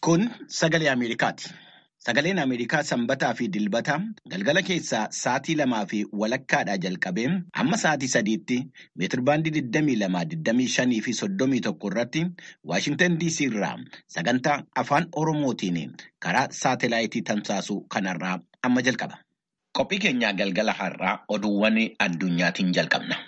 Kun sagalee Ameerikaati. Sagaleen Ameerikaa sanbataa fi dilbata galgala keessaa sa'aatii lamaa fi walakkaadhaa jalqabee hamma sa'aatii sadiitti meetirbaandii 22, fi 31 irratti Waashintan DC irraa sagantaa afaan Oromootiin karaa saatelaayitii tamsaasuu kanarraa amma jalqaba. Qophii keenyaa galgala har'aa oduuwwan addunyaatiin jalqabna.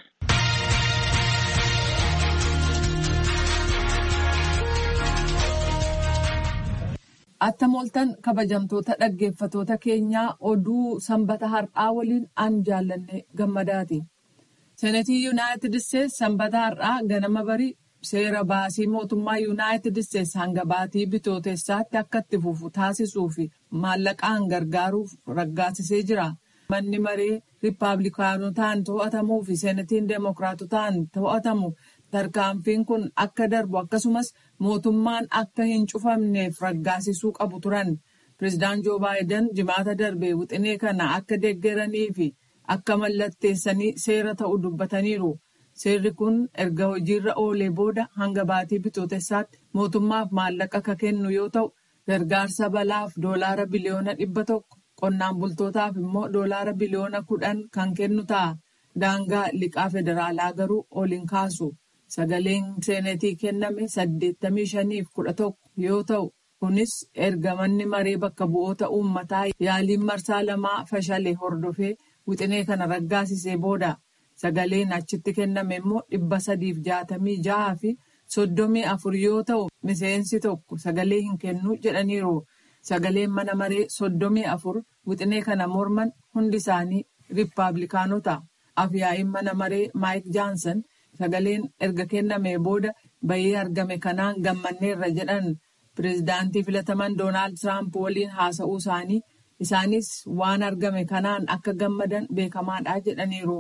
Attam ooltan kabajamtoota dhaggeeffatoota keenyaa oduu sanbata har'aa waliin an jaallanne gammadaati. Senetii Yuunaayitid Isteetsi sanbata har'aa ganama barii seera baasii mootummaa Yuunaayitid Isteetsi hanga baatii bitootessaatti akka itti fufu taasisuu fi maallaqaan gargaaruuf raggaasisee jira. Manni maree Riippaabilikaanotaan to'atamuu fi Senetiin Deemokiraatotaan to'atamu tarkaanfiin kun akka darbu akkasumas mootummaan akka hin cufamneef raggaasisuu qabu turan. Pireezidaant Joo Baayiden jimaata darbe wixinee kana akka deeggaranii fi akka mallatteessanii seera ta'u dubbataniiru. Seerri kun erga hojiirra oolee booda hanga baatii bitootessaatti mootummaaf maallaqa akka kennu yoo ta'u, gargaarsa balaaf doolaara biliyoona dhibba tokko qonnaan bultootaaf immoo doolaara biliyoona kudhan kan kennu ta'a. Daangaa liqaa federaalaa garuu ol hin kaasu. Sagaleen seenetii kenname saddeettamii shaniif kudha tokko yoo ta'u, kunis erga manni maree bakka bu'oota uummataa yaaliin marsaa lamaa fashale hordofee wixinee kana raggaasisee booda. Sagaleen achitti kenname immoo dhibba sadiif jaatamii jaha fi soddomii afur yoo ta'u, miseensi tokko sagalee hin kennu jedhaniiru. Sagaleen mana maree soddomii afur wixinee kana morman hundi isaanii riippaabilikaanota. Afyaa'iin mana maree Maayik Jaansan. Sagaleen erga kennamee booda bahii argame kanaan gammanneerra jedhan pireezidaantii filataman Doonaald Tiraamp waliin haasa'uu isaanii isaanis waan argame kanaan akka gammadan beekamaadha jedhaniiru.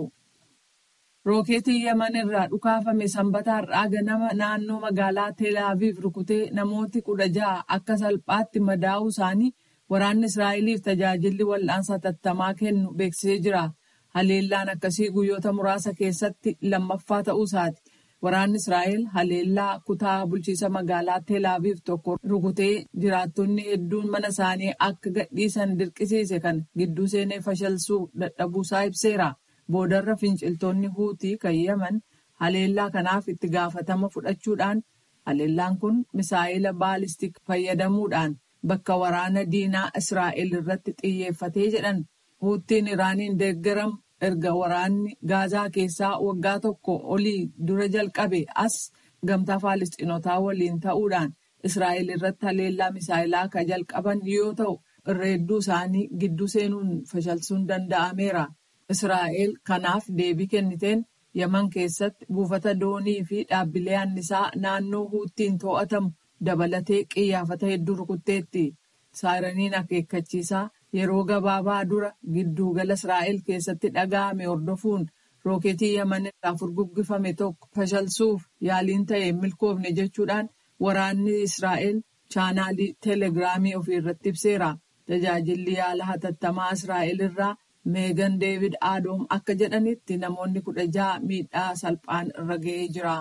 Rookeetii Yaman irraa dhukaafame sanbata har'aa ganama naannoo magaalaa Teelaaviif rukutee namooti kudha ja'a akka salphaatti madaa'uu isaanii waraanni Israa'eliif tajaajilli wal'aansa hatattamaa kennu beeksisee jira. Haleellaan akkasii guyyoota muraasa keessatti lammaffaa ta'uu isaati. Waraanni Israa'el haleellaa kutaa bulchiisa magaalaa Teelaaviif tokko rukutee jiraattonni hedduun mana isaanii akka gadhiisan dirqisiise kan gidduu seenee fashalsuu dadhabuusaa ibseera. Boodarra finciltoonni huutii kan Yaman haleellaa kanaaf itti gaafatama fudhachuudhaan haleellaan kun misaa'ila baalistik fayyadamuudhaan bakka waraana diinaa Israa'el irratti xiyyeeffatee jedhan. Huuttiin Iraaniin deeggaramu erga waraanni Gaazaa keessaa waggaa tokko olii dura jalqabe as gamtaa Faalisxiinotaa waliin ta'uudhaan Israa'el irratti haleellaa misaa'ilaa kan jalqaban yoo ta'u, irra hedduu isaanii gidduu seenuun fashalsuun danda'ameera. Israa'el kanaaf deebii kenniteen Yaman keessatti buufata doonii fi dhaabbilee annisaa naannoo huuttiin to'atamu dabalatee qiyyaafata hedduu rukutteetti. Saayiraniin akeekkachiisaa. Yeroo gabaabaa dura giddugala Israa'el keessatti dhaga'ame hordofuun rooketii Yaman irraa furguggifame tokko fashalsuuf yaaliin ta'e milkoofne jechuudhaan waraanni Israa'el chaanaalii teelegiraamii ofii irratti ibseera. Tajaajilli yaala hatattamaa Israa'el irraa Meegan Deevid Aadoom akka jedhanitti namoonni kudha ja'a miidhaa salphaan irra ga'ee jira.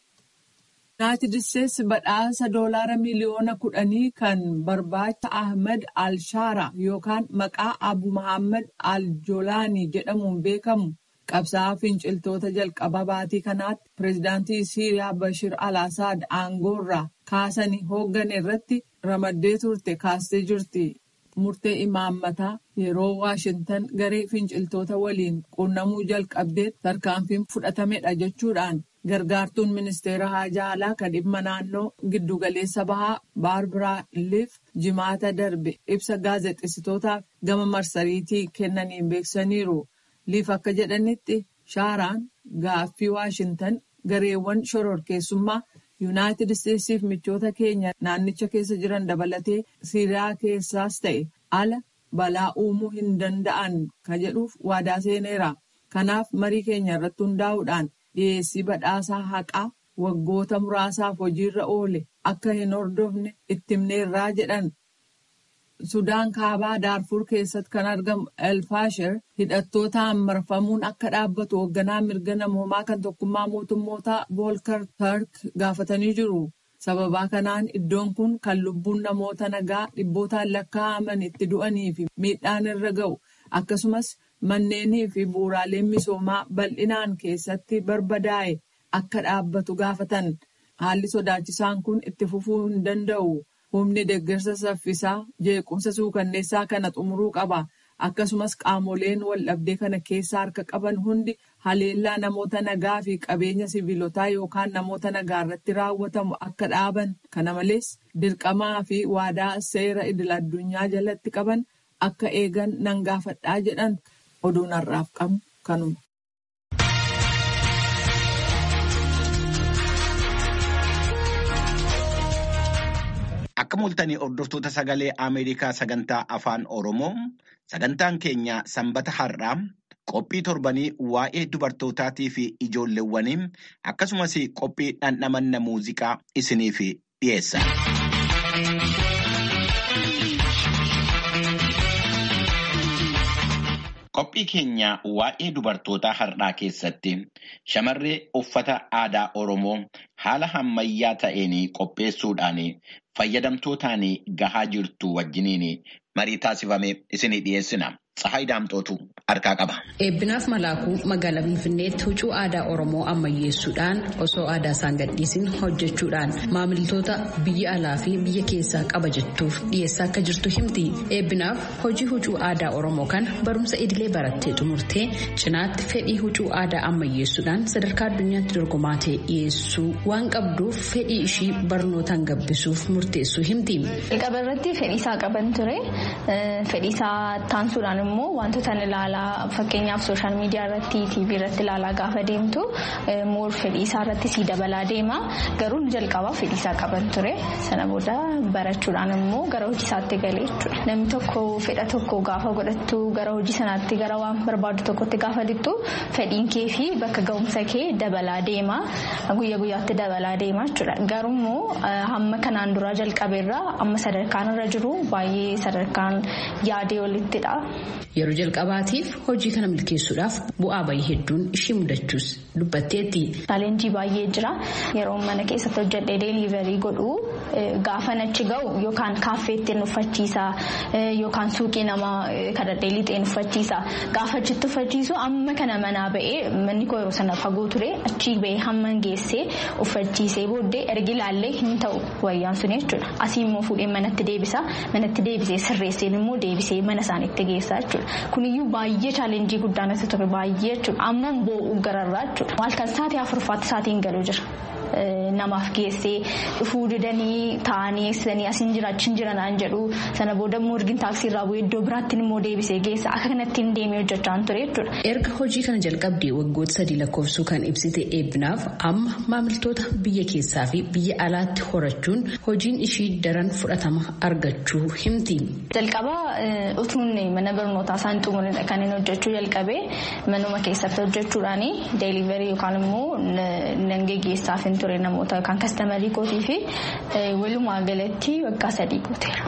Yuunaayitid Isteetsi badhaasa doolaara miliyoona kudhanii kan barbaacha Ahmed Al-Shaara yookaan maqaa Abu Muhammad Al-Jolaanii jedhamuun beekamu qabsaa'aa finciltoota jalqaba baatii kanaatti pireezidaantii Siiriyaa Bashir Al-Asaad aangoorraa kaasanii hooggane irratti ramaddee turte kaastee jirti. Murtee imaammataa yeroo Waashintan garee finciltoota waliin quunnamuu jalqabdee tarkaanfiin fudhatamedha jechuudhaan gargaartuun ministeera haajaa alaa kan dhimma naannoo giddugaleessa bahaa baarbaraa liif jimaata darbe ibsa gaazexeessitootaaf gama marsariitii kennaniin beeksisaniiru. liif akka jedhanitti shaaraan gaaffii waashintan gareewwan shororkeessummaa yuunaayitid isteetsiif michoota keenya naannicha keessa jiran dabalatee siiriyaa keessaas ta'e ala balaa uumuu hin danda'an ka jedhuuf waadaa seeneera. Kanaaf marii keenya irratti hundaa'uudhaan dhiyeessii badhaasaa haqaa waggoota muraasaaf hojiirra oole akka hin hordofne itti himneerraa jedhan. Sudaan kaabaa daarfur keessatti kan argamu elfaasher hidhattootaan marfamuun akka dhaabbatu hoogganaa mirga namoomaa kan tokkummaa mootummootaa voolkar tark gaafatanii jiru. Sababaa kanaan iddoon kun kan lubbuun namoota nagaa dhibbootaan lakkaa'aman itti du'anii fi miidhaan irra ga'u akkasumas manneenii fi bu'uuraaleen misoomaa bal'inaan keessatti barbadaa'e akka dhaabbatu gaafatan. Haalli sodaachisaan kun itti fufuu hin danda'u. Humni deeggarsa saffisaa jeequmsa suukanneessaa kana xumuruu qaba. Akkasumas qaamoleen waldhabdee kana keessa harka qaban hundi haleellaa namoota nagaa fi qabeenya siviilotaa yookaan namoota nagaa irratti raawwatamu akka dhaaban. Kana malees dirqamaa fi waadaa seera idil-addunyaa jalatti qaban akka eegan nan gaafadhaa jedhan oduun har'aaf qabnu kanuma. Akka mul'atanii hordoftoota sagalee Ameerikaa sagantaa afaan Oromoo sagantaan keenya sanbata har'aa qophii torbanii waa'ee dubartootaatii fi ijoolleewwanii akkasumas qophii dhandhamanna muuziqaa isiniif dhiyeessa. Qophii keenya waa'ee dubartootaa har'aa keessatti shamarree uffata aadaa Oromoo haala ammayyaa ta'een qopheessuudhaan fayyadamtootaan gahaa jirtu wajjiniin marii taasifame isinii dhiyeessina. Tsahaay Daamxootu harkaa qaba. Eebbinaaf Malaakuu magaalaa Finfinneetti huccuu aadaa Oromoo ammayyeessuudhaan osoo aadaa isaan gadhiisin hojjechuudhaan maamiltoota biyya alaa fi biyya keessaa qaba jettuuf dhiyeessaa akka jirtu himti. Eebbinaaf hojii huccuu aadaa Oromoo kana barumsa idilee barattee xumurtee cinaatti fedhii huccuu aadaa ammayyeessuudhaan sadarkaa addunyaatti dorgomaa ta'e dhiyeessuu waan qabduuf fedhii ishii barnootaan gabbisuuf murteessuu himti. Jalqaba irratti fedhiisaa qaban ture. Fedhiisaa taansuudhaan immoo wantoota ilaalaa fakkeenyaaf sooshaal miidiyaa irratti tiivii irratti ilaalaa gaafa deemtu moor fedhiisaa irratti sii dabalaa deema garuu jalqabaa fedhiisaa qaban ture sana booda barachuudhaan immoo gara hojii isaatti galee jechuudha namni tokko fedha tokko gaafa godhattu gara hojii sanaatti gara waan barbaadu tokkotti gaafa lixxu fedhiin kee fi bakka ga'umsa kee dabalaa deema guyya guyyaatti dabalaa deema jechuudha garuu hamma kanaan duraa jalqabeerraa amma sadarkaan irra jiru baay'ee sadarkaan yaadee olittidha. Yeroo jalqabaatiif hojii kana milkeessuudhaaf bu'aa bayii hedduun ishii mudachuus dubbatteetti. Chaalenjii baay'ee jira. Yeroo mana keessatti hojjedhee deeliiverii godhu gaafa achi ga'u yookaan kaaffeetti uffachiisa yookaan suuqii nama kadhadhee lixee uffachiisa. Gaafa achitti uffachiisu amma kana manaa ba'ee manni koo yeroo sana fagoo ture achii ba'ee hamma geessee uffachiisee booddee ergi ilaallee hin ta'u wayyaan sun jechuudha. Asii immoo fuudhee manatti deebisa. Manatti deebisee sirreesseen immoo deebisee mana isaaniitti geessa jechuudha. Kuniyyuu baay'ee chaalenjii guddaa natti ture baay'ee jechuudha. Amma boo'u gararraa jechuudha. Halkan sa'aatii afurfaatti sa'aatiin galuu jira. Namaaf geessee dhufuu didanii taa'anii eegsisanii asiin jira achiin jira naan jedhu sana booda immoo ergi taaksii irraa bu'ee iddoo biraatti immoo deebisee geessa akka kanatti hin deemee hojjechaa ture jechuudha. Erga hojii kana jalqabdee waggoota sadii lakkoofsuu kan ibsite eebbinaaf amma maamiltoota biyya keessaa fi biyya alaatti horachuun hojiin ishii daran fudhatama argachuu himti. Jalqaba utuun mana barnootaa isaan xumurin kan inni hojjechuu jalqabee manuma keessatti hojjechuudhaan deeliverii yookaan immoo nan geggeessaaf hin ture namoota yookaan kastamarii kootii fi walumaa galatti waggaa sadii gooteera.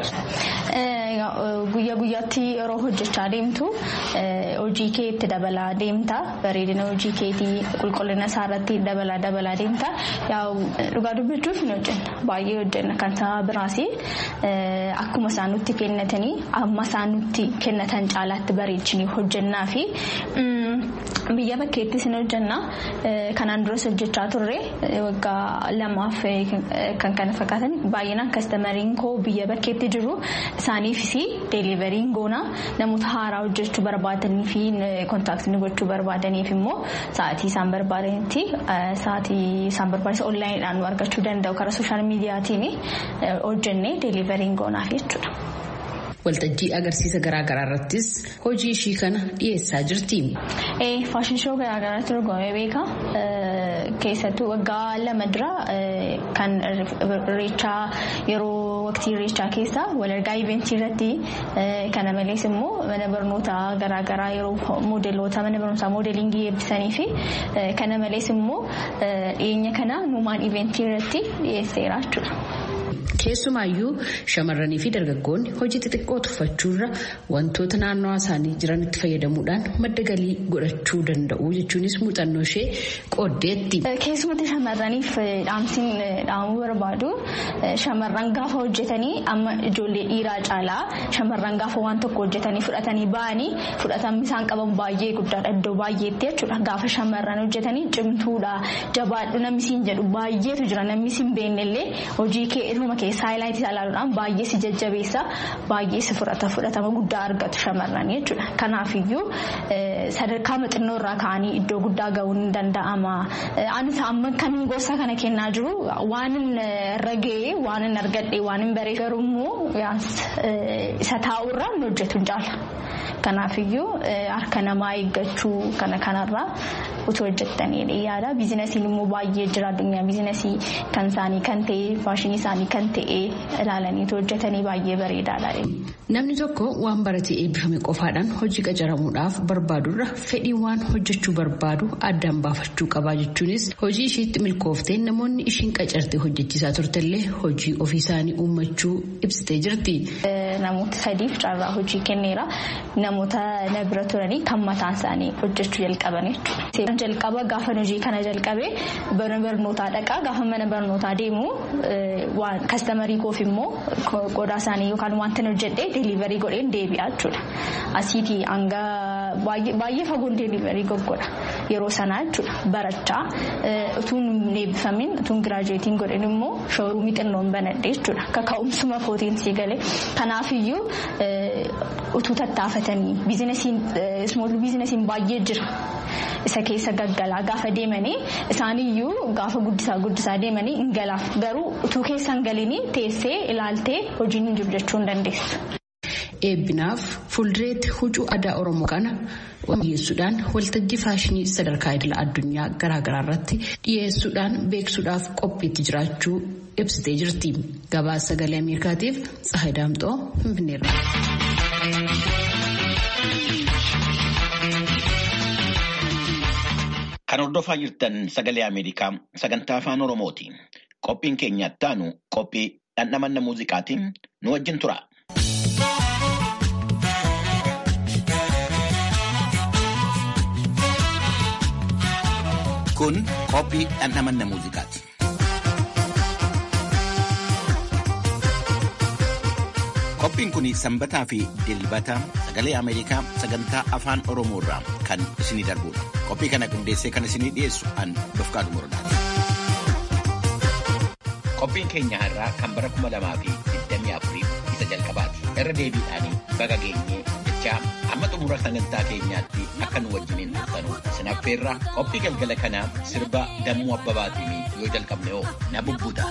Guyyaa guyyaatti yeroo hojjechaa deemtu hojii kee itti dabalaa deemta bareedina hojii keetii qulqullina isaa irratti dabalaa dabalaa deemta dhugaa dubbachuuf hin hojjenna baay'ee hojjenna kan sababa biraas akkuma isaan nutti kennatanii amma isaan nutti kennatan caalaatti bareechinii hojjennaa fi biyya bakkeettis hin hojjenna kanaan duras hojjechaa turre waggaa lamaaf kan kana fakkaatan baay'inaan kastamariin koo biyya bakkeetti jiru isaaniifis deeliveriin goona namoota haaraa hojjechuu barbaadanii fi kontaaktii gochuu barbaadaniif immoo sa'aatii isaan barbaadanitti sa'aatii isaan barbaachisan onlaayiniidhaan nu argachuu danda'u karaa sooshaal miidiyaatiin hojjennee deeliveriin goonaaf jechuudha. Waltajjii agarsiisa garaagaraa irrattis hojii ishii kana dhiyeessaa jirti. Faashin shoo garaagaraatti dorgomee beeka. Keessattuu waggaa lama dura kan irreechaa yeroo waqtii irreechaa keessa walargaa iventii irratti kana malees immoo mana barnootaa garaagaraa yeroo moodeloota mana barumsaa moodelingii eebbisanii fi kana malees immoo dhiyeenya kana nuumaan iventii irratti dhiyeesseera jechuudha. Keessumaayyuu shamarranii fi dargaggoonni hojii xixiqqoo tuffachuurra wantoota naannawaa isaanii jiranitti fayyadamuudhaan madda galii godhachuu danda'u jechuunis muuxannoo ishee qooddeetti. Keessumatti shamarraniif dhaamsiin dhaamuu barbaadu shamarran gaafa hojjetanii amma ijoollee dhiiraa caalaa shamarran gaafa waan tokko hojjetanii fudhatanii ba'anii fudhatamni isaan qaban baay'ee guddaadha iddoo baay'eetti jechuudha gaafa shamarran hojjetanii cimtuudha jabaadhu namni siin jedhu baay'eetu jira namni siin beennellee hojii kee ilma keessaa haayilaayitii ilaaluudhaan baay'ee si jajjabeessa baay'ee si fudhata fudhatama guddaa argatu shamarran jechuudha kanaafiyyuu sadarkaa xinnoo irraa ka'anii iddoo guddaa ga'uun ni danda'ama anis amma kamiin gorsa kana kennaa jiru waan irra ga'ee waan hin argadhe waan hin baree garuu isa taa'urraa hin hojjetu hin caala. Kanaafiyyuu harka namaa eeggachuu kana kanarraa utuu hojjettanii yaada. Biizinasiin immoo baay'ee jira addunyaa biizinasii kan isaanii kan ta'e faashinii isaanii kan ta'e ilaalaniitu hojjetanii baay'ee bareedaadha. Namni tokko waan baratee eebbifame qofaadhaan hojii qacaramuudhaaf barbaadurra fedhii waan hojjechuu barbaadu addaan baafachuu qaba jechuunis hojii ishiitti milkooftee namoonni ishiin qacartee hojjechiisaa turtellee hojii ofii isaanii uummachuu ibsitee jirti. Namoota sadiif carraa hojii kenneera. Namoota na bira turanii kan mataan isaanii hojjechuu jalqaban jechuudha. Jalqaba gaafa hojii kana jalqabee mana barnootaa dhaqaa gaafa mana barnootaa deemu kastamarii koof immoo qodaa isaanii yookaan wanta hojjedhee deeliverii godheen deebi'aa jechuudha. Asiitii hanga baay'ee fagoon deeliverii goggodha yeroo sanaa jechuudha barachaa utuun hin eebbifamin utuun giraajuweetiin godhin immoo shooruumii xinnoon banadhee jechuudha kaka'umsuma kootiin sii galee kanaafiyyuu utuu tattaafatanii biizinasiin ismool biizinasiin baay'ee jira. Isa keessa gaggalaa gaafa deemanii isaaniyyuu gaafa guddisaa guddisaa deemanii hin galaaf garuu utuu keessa hin galinii teessee ilaaltee hojiin hin jiru jechuu hin dandeessu. Eebbinaaf fuuldureetti huccuu aadaa Oromoo kana dhiyeessuudhaan waltajjii faashinii sadarkaa idila addunyaa garaagaraa irratti dhiyeessuudhaan beeksuudhaaf qophiitti jiraachuu ibsitee jirti. Gabaasa sagalee Ameerikaatiif Tsahayi Daamxoo Finfinneerra. Kan hordofaa jirtan sagalee Ameerikaa sagantaa afaan Oromooti. Qophiin keenya ittaanu qophii dhandhamanna muuziqaatiin nu wajjin tura. Kun qophii dhandhamanna muuziqaati. Qophiin kun sanbataa fi dilbata sagalee Ameerikaa sagantaa afaan Oromoo irraa kan isinii darbudha. Qophii kana qindeessee kan isinii dhiyeessu an Dofqaadu Morodaati. Qophiin keenya har'aa kan bara kuma lamaa fi digdamii afurii isa jalqabaati. Irra deebiidhaanii baga geenyee jechaa amma xumura sagantaa keenyaatti akka nu wajjiniin turtanu sinaffeerraa qophii galgala kanaa sirba dammuu abbabaatiin yoo jalqabne hoo na bubbuta.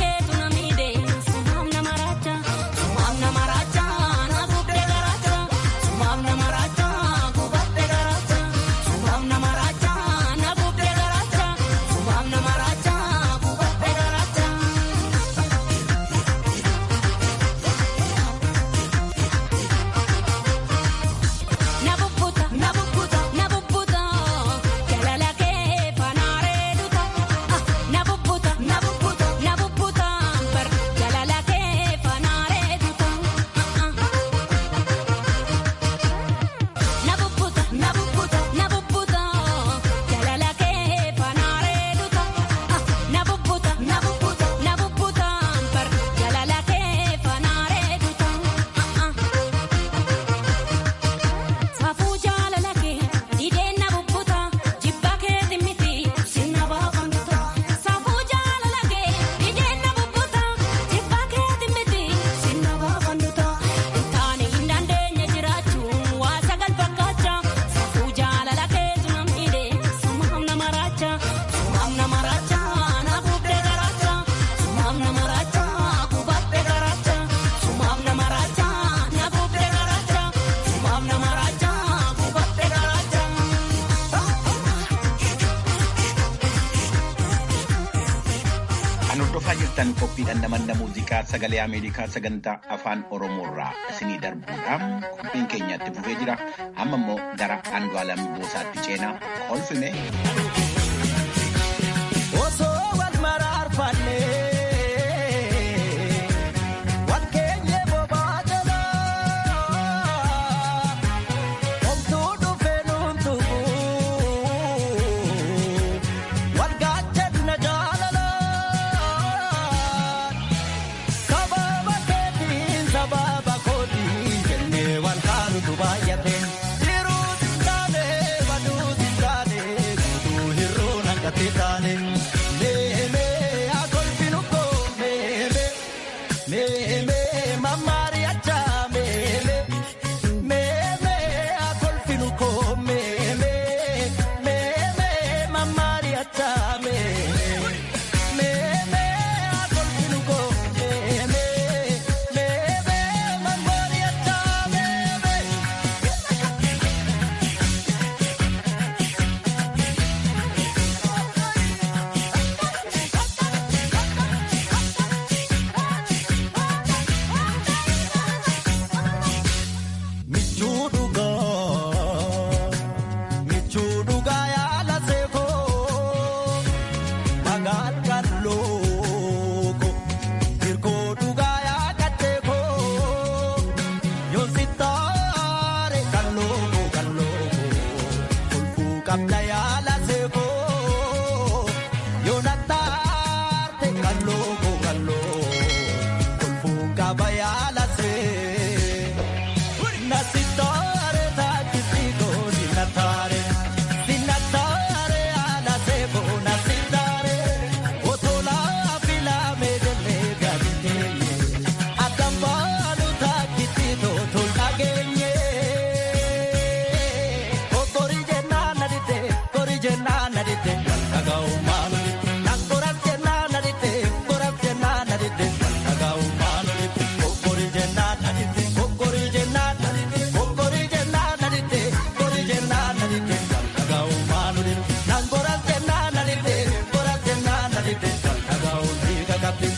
Namaracha, namaracha, hordofaa jirtan qophiidhaan namanna muuziqaa sagalee Ameerikaa sagantaa afaan Oromoorraa isinii darbuudhaan qophiin keenyatti fufee jira. Amma immoo gara Andu'aalam Boosaatti ceenaa kolfine. Osoo wal maraarfannee wal keenyee bobaa jalaa homtuu dhufee nuun tuquu wal gaachanna jaalalaan sababa keetiin sababa kootiin jennee wal kaanutu baay'ate. Hiruutu taane baduutu taane guutuu hir'uu naqate taane. Meemee akolfinu koo meemee meemee mammaari achaa meemee meemee akolfinu koo meemee meemee mammaari achaa meemee meemee akolfinu koo meemee meemee mammaari achaa meemee. Michuu dhugaa michuu dhugaa yaala seekoo magaan kan looko hirkoo dhugaa yaaqateekoo yoo si taare kan looko kan looko kolfuu qabna yaala seekoo yoo na taarte kan looko kan looko kolfuu qaba yaala seekoo. Nasitare taakisiiko sinatare sinatare anasebo nasitare otola filame jenne gaditeye atambalu taakisito tolkagenye okori jenna nadite kori jenna nadite walkagau manulite nangoras jenna nadite koras jenna nadite walkagau manulite okori jenna nadite okori jenna nadite okori jenna nadite kori jenna nadite walkagau manulite nangoras jenna nadite koras jenna nadite walkagau nikakapite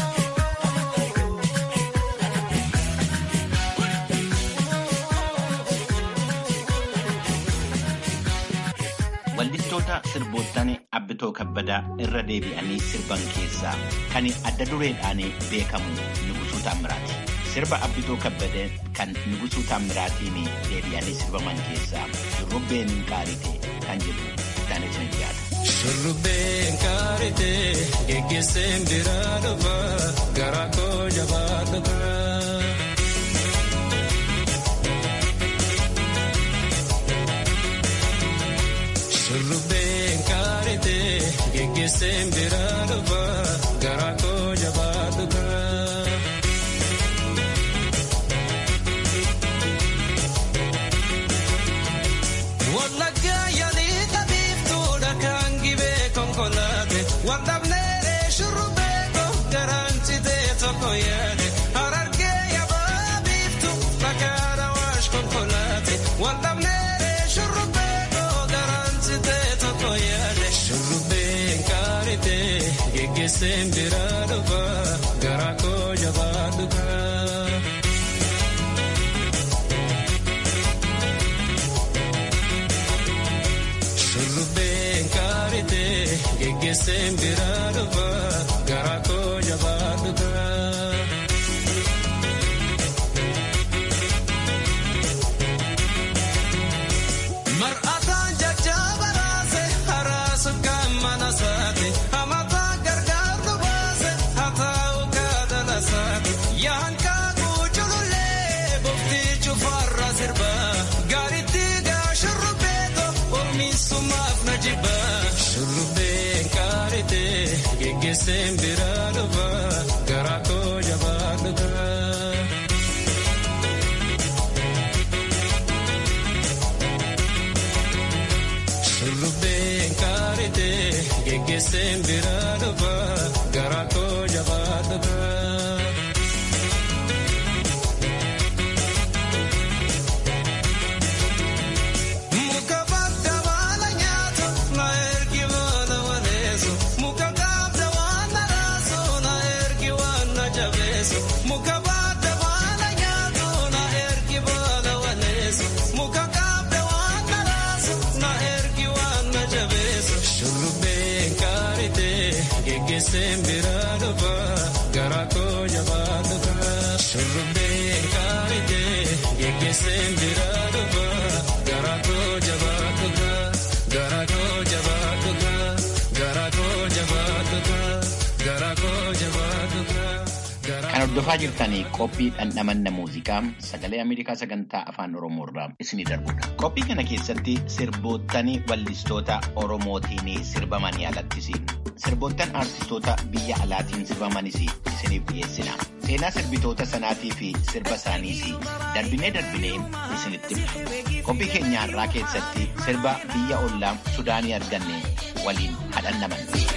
Wallistoota sirboottan Abbitoo Kabbadaa irra deebi'anii sirban keessaa kan adda dureedhaan beekamu Nugusuu Taammiraati. Sirba Abbitoo Kabbadee kan Nugusuu Taammiraatiin deebi'anii sirbaman keessaa Shurrubbeen Qaarite kan jedhu itti isin dhiyaata. Shurrubbeen qaarite geggeesseen biraa dhufa garaa koo jabaa dhufa. Shurrubbeen qaarite geggeesseen biraa dhufa garaa koo jabaa dhufa. Wallaggaa yaalii qabiiftuudha kan gibee konkolaate waldhabneeree shurrubbee koo garaan citee tokko yaade harargee yabaa biiftu fakkaata waash konkolaate waldhabneeree shurrubbee koo garaan citee tokko yaade shurrubbeen qaarite geggeesseen biraa dhufa garaa koo jabaa dhufa. Shurrubbeen qaarite geggeesseen biraa dhufa garaa koo jabaa dhufa. Mar'ataan jajjaba raase haraasu kan mana saate hamataa gargaartu baase hataa'u kaadala saate yaankaa kuuculullee boftii cufarra sirba gaaritti gaa shurrubbeeto ormiisumaaf na jibba shurrubbeen qaarite geggeesseen biraa dhufa garaa koo jabaa dhufa. Shurrubbeen qaarite geggeesseen biraa dhufa garaa koo jabaa dhufa. Muka badda baala nyaatu na ergi baala waleessu muka gaabda waan naraasu geggeesseen biraa dhufa garaa koo jabaa dhufa shurrubbee kaarikee geggeesseen biraa dhufa garaa koo jabaa dhufa garaa koo jabaa dhufa garaa koo jabaa dhufa garaa koo jabaa dhufa. Kan hordofaa jirtanii qophii dhandhamanna muuziqaa sagalee Ameerikaa sagantaa afaan Oromoo irraa isinii darbudha. Qophii kana keessatti sirboottan wallistoota Oromootiin sirbamanii alattis sirboottan aartistoota biyya alaatiin sirbamanis isiniif dhiyeessina. Seenaa sirbitoota sanaatii fi sirba isaaniis darbinee darbinee isinitti himna. Qophii keenya har'aa keessatti sirba biyya ollaa Sudaanii arganne waliin hadhannamanna.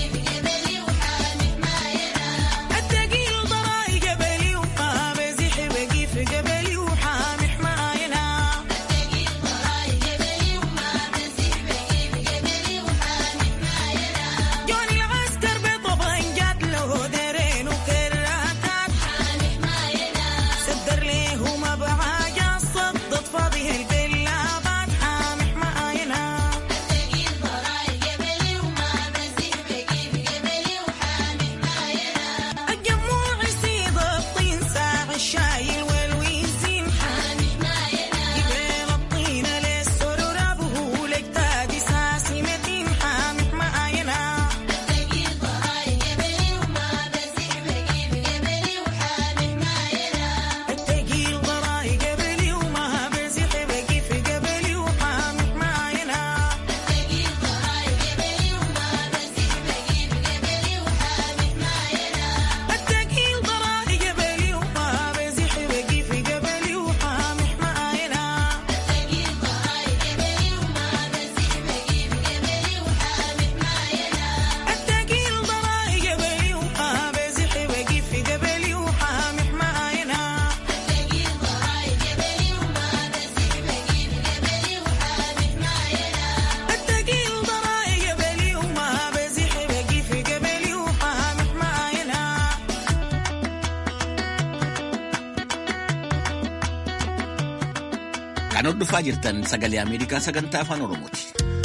Kan hordofaa jirtan sagalee Ameerikaa sagantaa afaan Oromooti.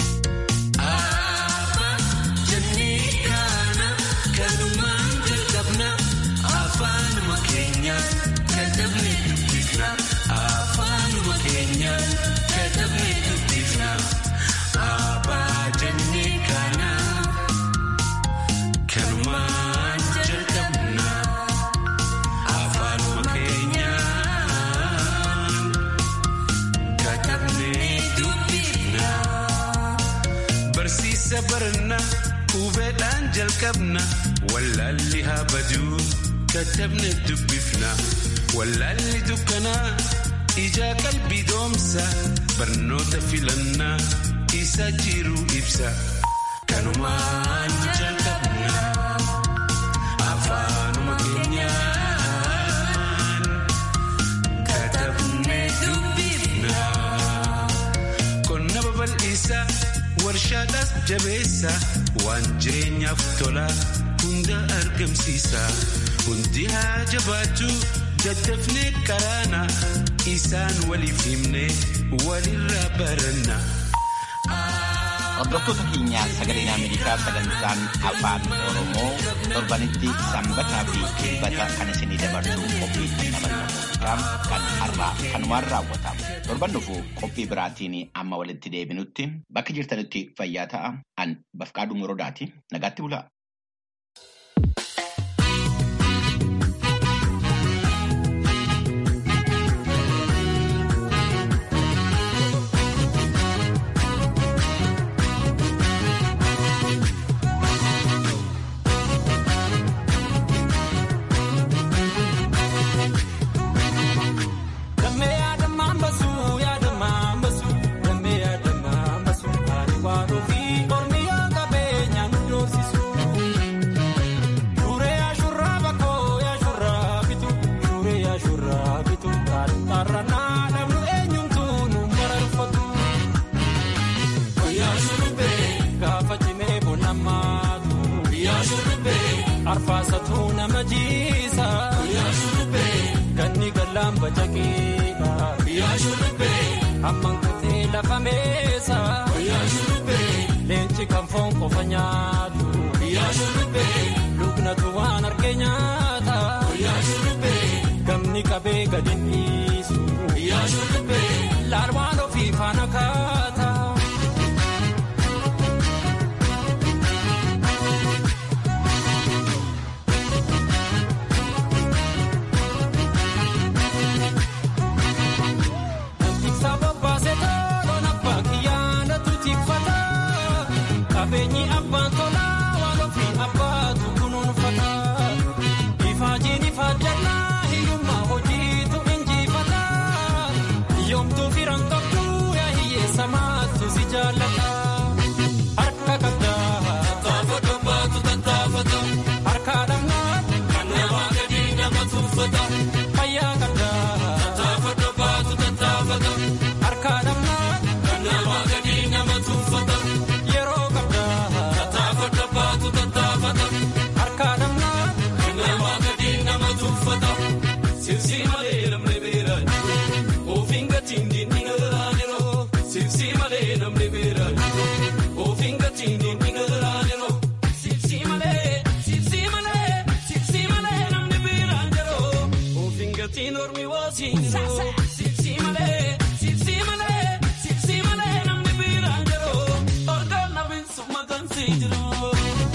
Barsiisa barannaa hubeedhaan jalqabna wallaalli haa baduu katabne dubbifna wallaalli dukkanaa ijaa qalbii doomsa barnoota filannaa isa jiru ibsa kanumaan jalqabna afaanuma keenyaan katabne dubbifna qonna babal'isa. warshaadhaas jabeessa waan jireenyaaf tola hunda argamsiisa hundi haa jabaatu daddafnee karaana isaan waliif himne walirraa baranna. Hordoftoota keenyaa sagaleen Ameerikaa sagantaan afaan Oromoo torbanitti sanbataa fi dilbata kan isinii dabarsu qophii dhandhamanna muuziqaa kan har'aa kanumaan raawwatamu. Torban dhufu qophii biraatiin amma walitti deebinutti bakka jirtanitti fayyaa ta'a. An Bafqaaduu Morodaati. Nagaatti bulaa. Arfaasatu nama jiisa. Ganni gallaan bajaqiidha. Hammaan kutee lafa meesa. Leenci kan foon qofa nyaatu. Qabeenyi abbaan tolaa waan ofii abbaatu kunuunfata. Ifaajiin ifaajjannaa hiyyummaa hojiitu injifata. Yoomtuu firan qabdu yaa hiyyeessa maattu si jaallata. Harka qabdaa taafata baatu tattaafata. Harka dhamnaa kan namaa gadi nama tuuffata. Fayyaa qabdaa taafata baatu tattaafata. Harka dhamnaa kan namaa gadi nama tuuffata. Yeroo qabdaa taafata baatu tattaafata. Harka dhamnaa kan namaa gadi nama tuuffata. Sibsii malee namni beeraa ofiin gatiin diinni galaaniroo. Sibsii malee namni beeraa ofiin gatiin diinni galaaniroo. Sibsii malee sibsii malee sibsii malee namni beeraa jiroo. Ofiin gatiin ormi waasiiniroo. Sibsii malee sibsii malee sibsii malee namni beeraa jiroo. Orgaan namiin summa gansii jiroo.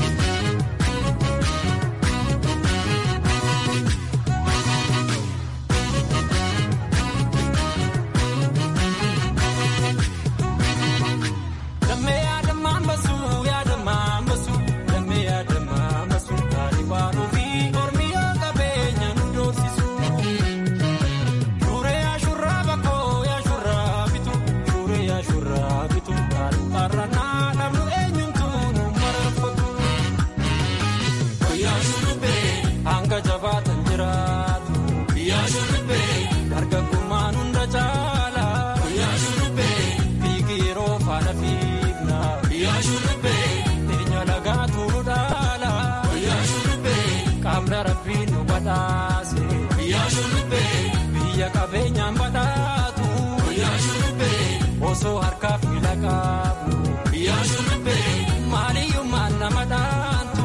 Lammee yaadamaan basu yaadamaan basu lammee yaadamaan basu taa'ee baanuu fi ormi yaa qabeenya nu doorsisu. Shuree ashurraa bakkoo yaashurraa bitu shuree yaashurraa bitu taa'ee baarranaa namnu eenyuutu nu mararfatu. Guyyaa shurrubbee hanga jabaatan jiraatu. Guyyaa shurrubbee dargaggummaan hunda caala. Guyyaa shurrubbee fiigi yeroo faana fiigna. Guyyaa shurrubbee teenya lagaa tuuru dhaala. Guyyaa shurrubbee qaamni rabbiin nu badhaase. Guyyaa shurrubbee biyya qabeenyaan badhaatu. Guyyaa shurrubbee osoo harkaaf miila qabnu. Guyyaa shurrubbee maaliyyummaan nama dhaantu.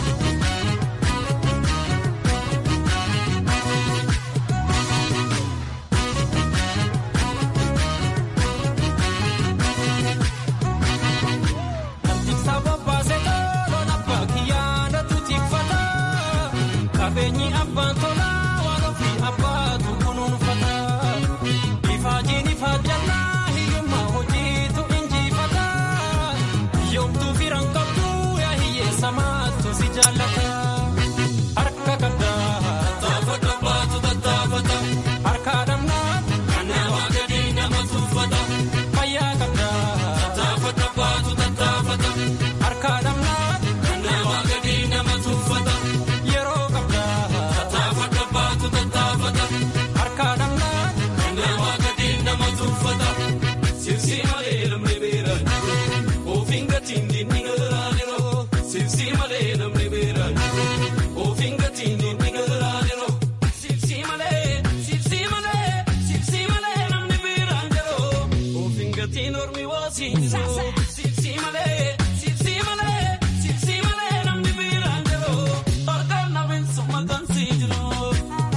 Tiksaa bobbaasee toloon abbaa kiyyaana tuutifata. Qabeenyi abbaan tolaa waan ofii abbaatu kunuunfata. Ifaajiin ifaajjannaa hiyyummaa hojiitu injifata. Yoomtuu firan qabdu yaa hiyyeessa maattu si jaallata. Harka qabdaa taafata baatu tattaafata. Harka dhamnaa kan namaa gadi nama tuuffata. Fayyaa qabdaa taafata baatu tattaafata. Harka dhamnaa kan namaa gadi nama tuuffata. Yeroo qabdaa taafata baatu tattaafata. Harka dhamnaa kan namaa gadi nama tuuffata. Sibsii malee namni beeraa ofiin gatiin diinni galaaniroo. Sibsii malee namni beeraa ofiin gatiin diinni galaaniroo. Sibsii malee sibsii malee sibsii malee namni beeraa jiroo. Ofiin gatiin ormi waasiiniroo. Sibsii malee sibsii malee sibsii malee namni beeraa jiroo. Orgaan namiin summa gansii jiroo.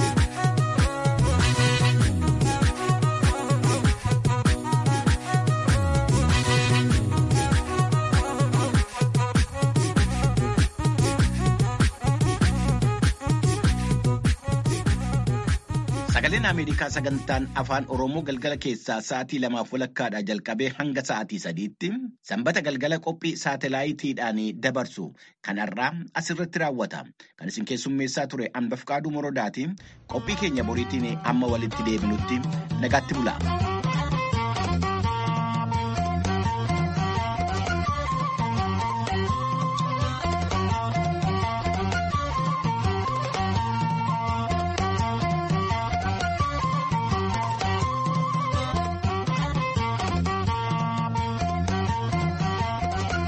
Sagaleen Ameerikaa sagantaan afaan Oromoo galgala keessaa sa'aatii lamaaf walakkaadhaa jalqabee hanga sa'aatii sadiitti sanbata galgala qophii saatalaayitiidhaan dabarsu kan har'aa asirratti raawwata. Kan isin keessummeessaa ture Anbafqaaduu Morodaati. Qophii keenya boriitiin amma walitti deebinutti nagaatti bula.